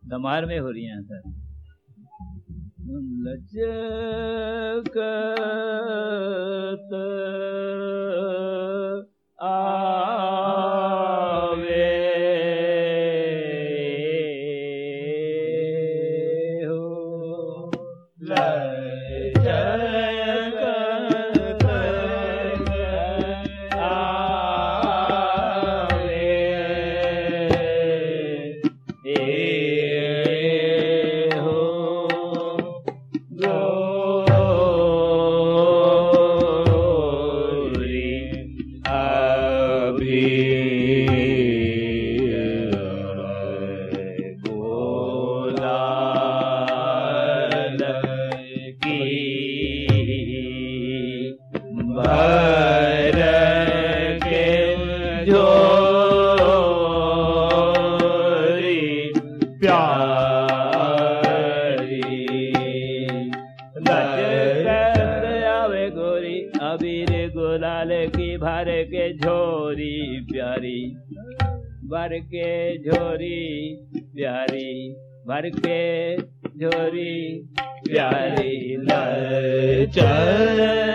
दमार में हो रही हैं सर लचकत आवे हो लचकत आवे ए हो गोरी अभी बोलाल की भर के झोरी प्यारी लचकत आवे गोरी अबीर गुलाल की भर के झोरी प्यारी भर के झोरी प्यारी भर के झोरी प्यारी लचक